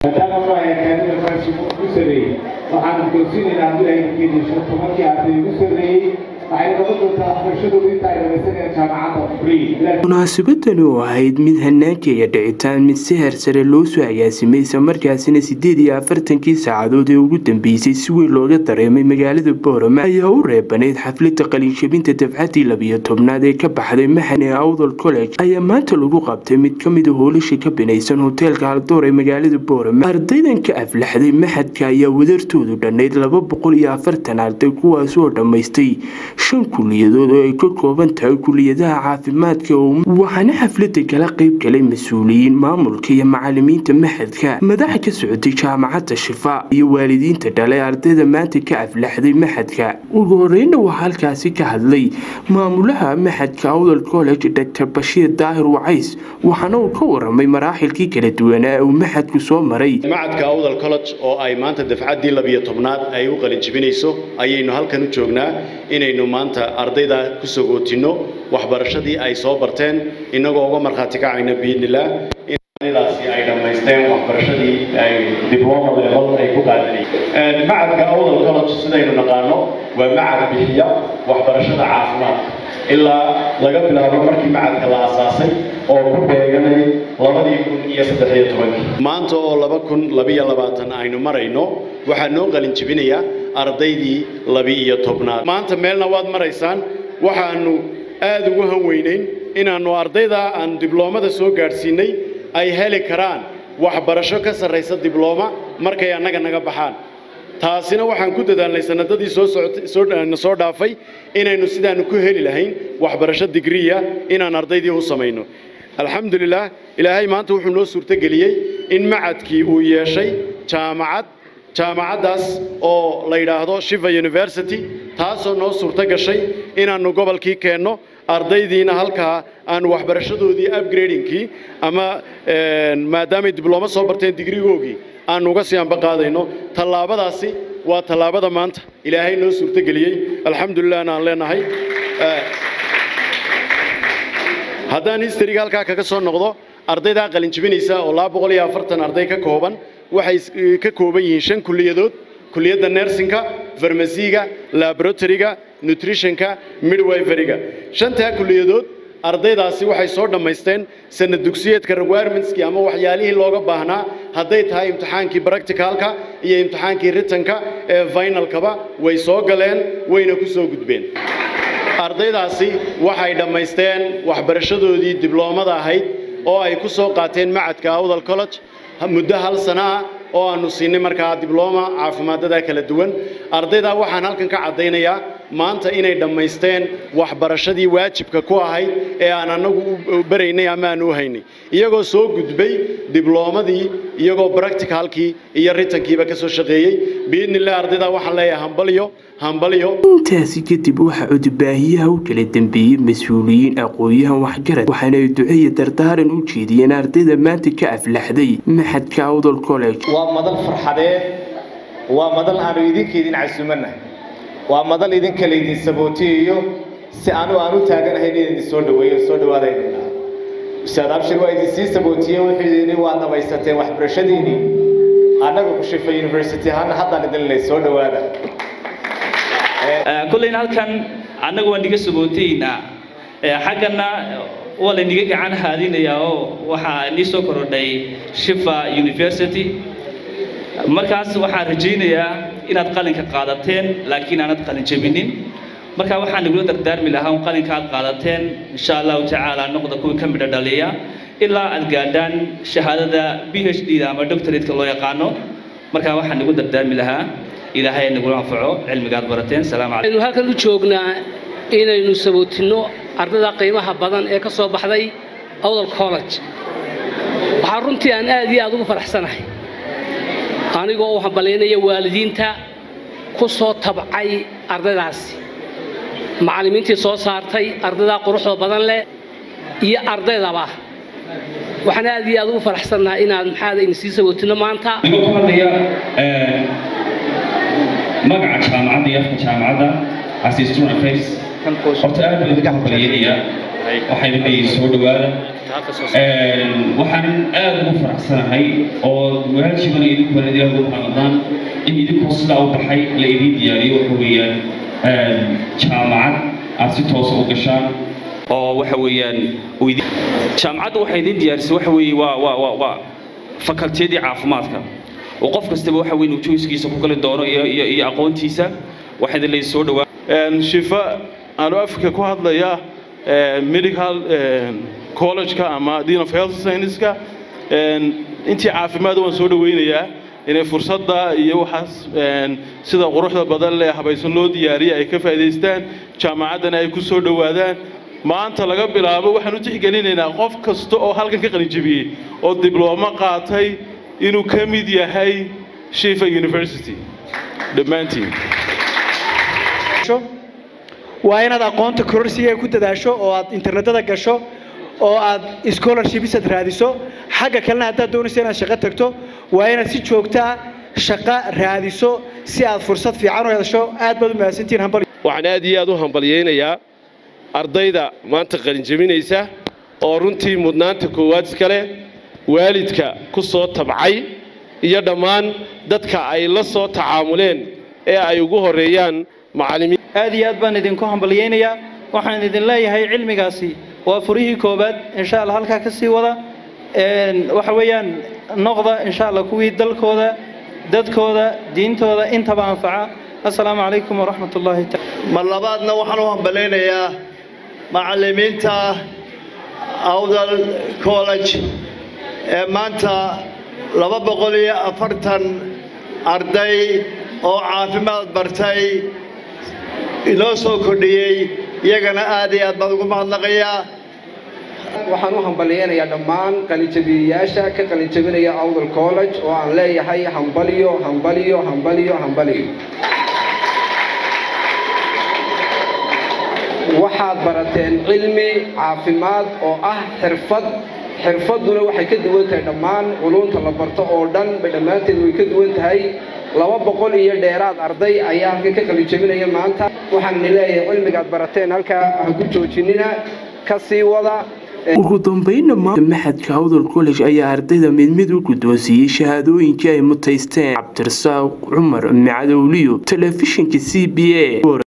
maadaama nooca akaadida faransigu ugu sarreeyey waxaanu goosinaynaa haddii ay keeni shan tobankii arday ugu sarreeyey waxay noqon doontaa waxbarashadoodu inta ay dhamaysanayaan jaamacadda free munaasabadani oo ahayd mid hanaankeeya dhicitaan mid si hersare loo soo agaasimay isla markaasina sideed iyo afartankii saacadood ee ugu dambeysay si weyn looga dareemay magaalada boorama ayaa u reebanayd xaflada qalinshabinta dafcadii labiyo tobnaad ee ka baxday maxane awdal college ayaa maanta lagu qabtay mid kamida hoolasha ka binaysan hoteelka haldoor ee magaalada boorama ardaydan ka aflaxday maxadka ayaa wadartoodu dhannayd laba boqol iyo afartan arday kuwaas oo dhammaystay shan kuliyadood oo ay ka kooban tahay kuliyadaha caafimaadka waxaana xaflada kala qeyb galay mas-uuliyiin maamulka iyo macalimiinta maxadka madaxa ka socotay jaamacadda shifa iyo waalidiinta dhalay ardayda maanta ka aflaxday maxadka ugu horeyna waxaa halkaasi ka hadlay maamulaha maxadka awdal college dr bashiir daahir wacays waxaana uu ka waramay maraaxilkii kala duwanaa uu maxadku soo maray macadka awdal college oo ay maanta dafcaddii labiyo tobnaad ay u qalinjibinayso ayaynu halkan u joognaa inaynu maanta ardayda ku sagootinno waxbarashadii ay soo barteen innagoo uga markhaati kacayna biidnillaah in ardaydaasi ay dhammaysteen waxbarashadii ay dibloma level ay ku qaadanayeen macadka awdal college sidaynu naqaano waa macad bixiya waxbarashada caafimaadka ilaa laga bilaabo markii macadka la asaasay oo ku beeganay labadii kun iyo saddexiyo tobankii maanta oo laba kun labiyo labaatan aynu marayno waxaa noo qalin jebinayaa ardaydii labi-iyo tobnaad maanta meelna waad maraysaan waxaanu aada ugu hanweynayn inaannu ardayda aan dibloomada soo gaadhsiinay ay heli karaan waxbarasho ka sarraysa diblooma markay annaga naga baxaan taasina waxaan ku dadaalnay sanadadii soosooana soo dhaafay inaynu sidaanu ku heli lahayn waxbarasho digriya inaan ardaydii u samayno alxamdulilah ilaahay maanta wuxuu noo suurtogeliyey in macadkii uu yeeshay jaamacad jaamacaddaas oo la yidhaahdo shiva university taasoo noo suurto gashay inaannu gobolkii keenno ardaydiina halkaa aanu waxbarashadoodii upgradingkii ama maadaamay diblooma soo barteen digrigoogii aanu uga sii anba qaadayno tallaabadaasi waa tallaabada maanta ilaahay noo suurtogeliyey alxamdulilahna aan leenahay haddaan historyga halkaa kaga soo noqdo ardaydaa qalinjibinaysa oo laba boqol iyo afartan arday ka kooban waxay ka kooban yihiin shan kuliyadood kuliyadda nersinka farmasiga laboratoryga nutritionka midwiferyga shantaa kuliyadood ardaydaasi waxay soo dhammaysteen sanad dugsiyeedka requirements-kii ama waxyaalihii looga baahnaa hadday tahay imtixaankii practicalka iyo imtixaankii ritanka ee finalkaba way soo galeen wayna ku soo gudbeen ardaydaasi waxay dhammaysteen waxbarashadoodii dibloomada ahayd oo ay ku soo qaateen macadka awdal college muddo hal sana ah oo aanu siinay markaa diblooma caafimaadada kala duwan ardaydaa waxaan halkan ka caddaynayaa maanta inay dhammaysteen waxbarashadii waajibka ku ahayd ee aan annagu u baraynay ama aan u haynay iyagoo soo gudbay dibloomadii iyagoo practicalkii iyo ritankiiba ka soo shaqeeyey biidnillah ardaydaa waxaan leeyahay hambalyo hambalyo intaasi kadib waxaa cudubaahiyaha u kala dambeeyey mas-uuliyiin aqoon-yahan waxgarad waxaana ay duceeya dardaaran u jeediyeen ardayda maanta ka aflaxday maxadka awdal college waa madal farxadeed waa madal aanu idinka idin casuumannahay waa madal idinka laydin sabootiyayo si anu aan u taaganahay in idin soo dhaweeyo soo dhawaadayna ustaad abshir waa idin sii sabootiye wuxuu yidhi waa dhamaysateen waxbarashadiinii annaga ku shifa university ahaana haddaan idin leh soo dhawaada kollayna halkan annagu waan niga sabootaynaa xaggana waa layniga gacan haadinayaa oo waxaa nii soo korodhay shifa university markaas waxaan rajaynayaa inaad qalinka qaadateen laakiin aanad qalin jebinin marka waxaan nagula dardaarmi lahaa un qalinka aad qaadateen insha allahu tacaala noqda kuwii ka midho dhaliya ilaa aad gaadhaan shahaadada b h d da ama doctorateka loo yaqaano marka waxaan nagu dardaarmi lahaa ilaahay nagula anfaco cilmiga aad barateen salaamu calaykum aynu halkan u joognaa inaynu sabootinno ardada qiimaha badan ee ka soo baxday awdal college waxaa runtii aan aad iyo aad ugu faraxsanahay anigoo u hambalyaynaya waalidiinta ku soo tabcay ardaydaasi macallimiintii soo saartay ardaydaa quruxda badan leh iyo ardaydaba waxaan aad iyo aad ugu faraxsannahay inaad maxaada idin sii sabootinno maanta anigoo ku hadlaya magaca jaamacadda iyo afka jaamacadda as a student affairs horta aad baan idinka hambalyeynaya waxayna leeyihin soo dhawaada waxaan aada ugu faraxsanahay oo waajibana idinku banadiyaa ugu qaadaan in idinkoo sidaa u baxay la idiin diyaariyo waxa weeyaan jaamacad aad si toosa u gashaan oo waxa weeyaan jaamacadda waxay idiin diyaarisay waxa weeye waa waa waa waa fakaltiyadii caafimaadka oo qof kastaba waxa weyn uu joyskiisa ku gali doono iyo iyo iyo aqoontiisa waxaa idin leeyahay soo dhawaa shifa aanu afka ku hadlaya medical college-ka ama dean of health science-ka intii caafimaad waan soo dhaweynayaa inay fursadda iyo waxaas sida quruxda badan leh habaysan loo diyaariyay ay ka faa'iidaystaan jaamacaddana ay ku soo dhowaadaan maanta laga bilaabo waxaan u tixgelinaynaa qof kasta oo halkan ka qalinjabiyey oo diblooma qaatay inuu ka mid yahay shifa university dhammaantiin waa inaad aqoonta kororsiga ku dadaasho oo aad internetada gasho oo aad scholarshipisad raadiso xagga kalena haddaad doonayso inaad shaqo tagto waa inaad si joogtaa shaqo raadiso si aad fursad fiican u hesho aad baad u mahadsantihiin hambal waxaan aad iyo aad u hambalyaynayaa ardayda maanta qalinjabinaysa oo runtii mudnaanta koowaad iskale waalidka ku soo tabcay iyo dhammaan dadka ay la soo tacaamuleen ee ay ugu horeeyaan macallimiin aad iyo aad baan idinku hambalyaynayaa waxaan idin leeyahay cilmigaasi waa furihii koobaad insha allah halkaa ka sii wada waxa weeyaan noqda insha allah kuwii dalkooda dadkooda diintooda intaba anfaca assalaamu calaykum waraxmat ullaahi mar labaadna waxaan u hambalaynayaa macallimiinta awdal college ee maanta laba boqol iyo afartan arday oo caafimaad bartay inoo soo kordhiyey iyagana aad iyo aad baan ugu mahadnaqayaa waxaan u hambalyaynayaa dhammaan qalinjabiyayaasha ka qalinjabinaya awdal college oo aan leeyahay hambaliyo hambaliyo hambaliyo hambaliyo waxaad barateen cilmi caafimaad oo ah xirfad xirfadduna waxay ka duwan tahay dhammaan culunta la barto oo dhan ba dhammaanteed way ka duwan tahay laba boqol iyo dheeraad arday ayaa halkan ka qalijabinaya maanta waxaan ni leeyahay cilmigaad barateen halkaa ha ku joojinina ka sii wada ugu dambeynna maxadka awdal college ayaa ardayda mid mid u guddoonsiiyey shahaadooyinkii ay mutaysteen cabdirasaaq cumar macadowliyo telefishinka c b a